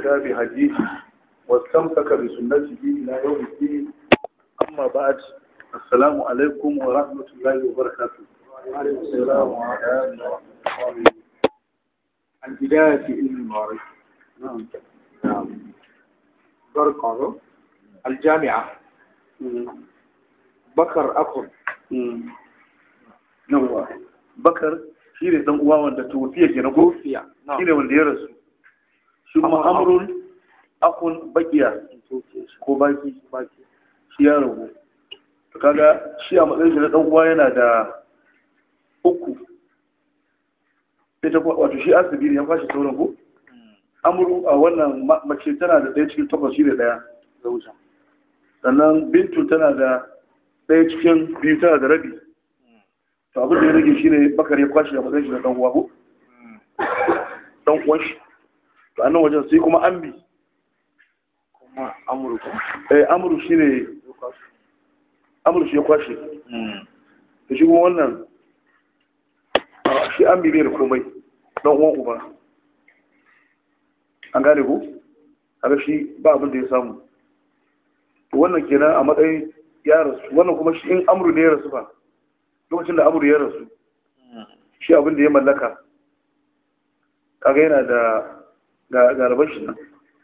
واهتدى بهديه واستمسك بسنته إلى يوم الدين أما بعد السلام عليكم ورحمة الله وبركاته وعليكم السلام ورحمة الله وبركاته البداية في علم المعارف نعم نعم برقة الجامعة بكر أخر yawa bakar shi ne dan uwa wanda tuwafiya ke na ko توفي shi ne wanda ya rasu shi kuma amrun akun bakiya ko baki baki shi ya ragu to kaga shi a matsayin shi na dan uwa yana da uku ita kuma wato shi asibiri ya kwashe sauran ko amru a wannan ma- mace tana da ɗaya cikin takwas shi da ɗaya zauja sannan bintu tana da ɗaya cikin biyu tana da rabi to abin da ya rage shi ne bakar ya kwashe a matsayin shi na dan uwa ko dan uwan shi to annan wajen sai kuma ambi kuma Amurka eh amru shine amru shi ya kwashe to shi kuma wannan a, shi ambi bai da komai dan uwan uba an gane ko kaga shi ba abin da ya samu to wannan kenan a matsayin ya rasu wannan kuma shi in amru ne ya rasu ba lokacin da amru ya rasu shi abin da ya mallaka kaga yana da ga ga rabar shi nan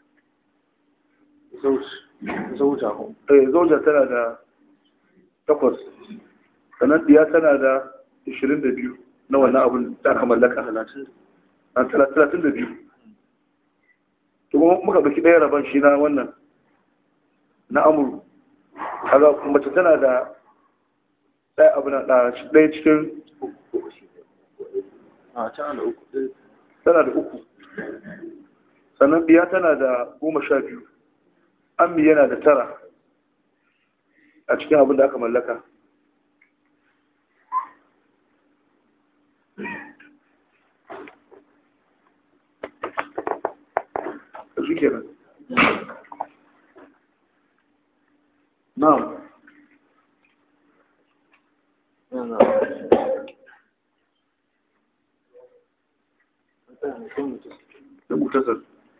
زوج زوجة eh zauja tana da takwas sannan diya tana da ishirin da biyu na wannan abin da aka mallaka a talatin da biyu to kuma muka ɗauki ɗaya rabon shi na wannan na amuru kaga mace tana da ɗaya abu na ɗaya cikin a can da uku tana da uku sannan diya tana da goma sha biyu ammi yana da tara a cikin abin da aka mallaka da shi kenan na'am da mutasar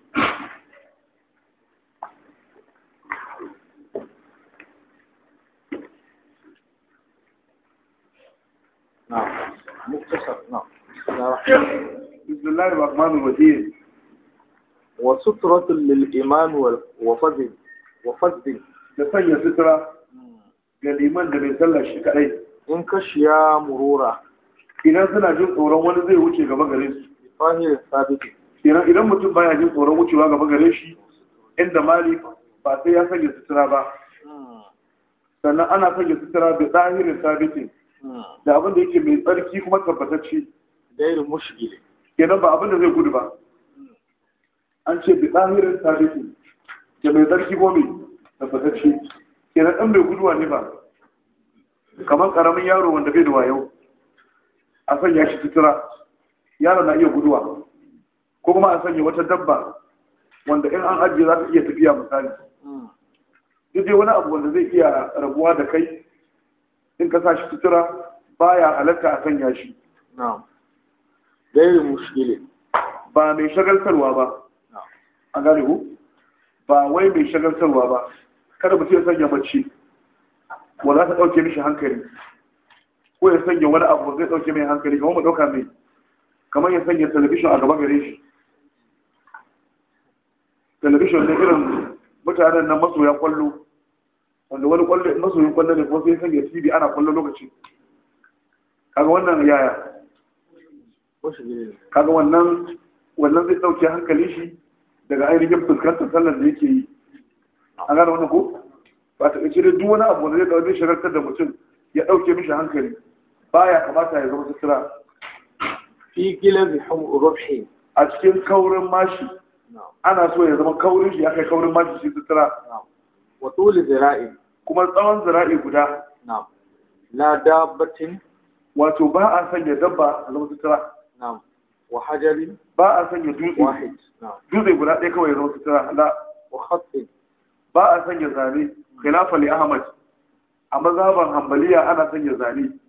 نعم مختصر نعم بسم الله الرحمن الرحيم وسترة للإمام وال- وفضل وفضل da sanya sutura ga liman da bai sallar shi kadai إن كشيا مرورا idan suna jin tsoron wani zai wuce gaba gare su بطاهر ثابت idan idan mutum baya jin tsoron wucewa gaba gare shi inda mali ba sai ya sanya sutura ba sannan ana sanya sutura da zahirin sabitin da abin da yake mai tsarki kuma tabbatacce غير مشكل kenan ba abin da zai gudu ba an ce bi zahirin sabitin da mai tsarki ko mai tabbatacce kenan ɗan mai guduwa ne ba kamar ƙaramin yaro wanda bai da wayo a sanya shi sutura yaro na iya guduwa ko kuma a sanya wata dabba wanda in an ajiye za ta iya tafiya misali duk dai wani abu wanda zai iya rabuwa da kai in ka sa shi sutura baya halatta a sanya shi نعم غير مشكل ba mai shagaltarwa ba نعم an gane ku ba wai mai shagaltarwa ba kada mutum ya sanya mace wanda za ta ɗauke mishi hankali ko ya sanya wani abu zai ɗauke mai hankali kamar mu ɗauka mai kamar ya sanya talabishin a gaba gare shi talabishin ne irin mutanen nan masoya kwallo wanda wani kwallo masoyin kwallo ne kuma sai ya sanya tv ana kwallo lokaci kaga wannan yaya مشكل kaga wannan wannan zai dauke hankali shi daga ainihin fuskantar sallar da yake yi an gane wannan ko ba ta kace duk wani abu wanda zai dauke shagaltar da mutum ya dauke mishi hankali baya kamata ya zama sutura في قلب حم- ربح a cikin kaurin mashi نعم ana so ya zama kaurin shi ya kai kaurin mashi shi sutura نعم وطول ذراع kuma tsawon zira'i guda نعم لا دابة wato ba a sanya dabba a zama sutura نعم وحجر ba a sanya dutse واحد نعم dutse guda ɗaya kawai ya zama sutura la وخط ba a sanya zane khilafa li ahmad a mazhaban hanbaliya ana sanya zane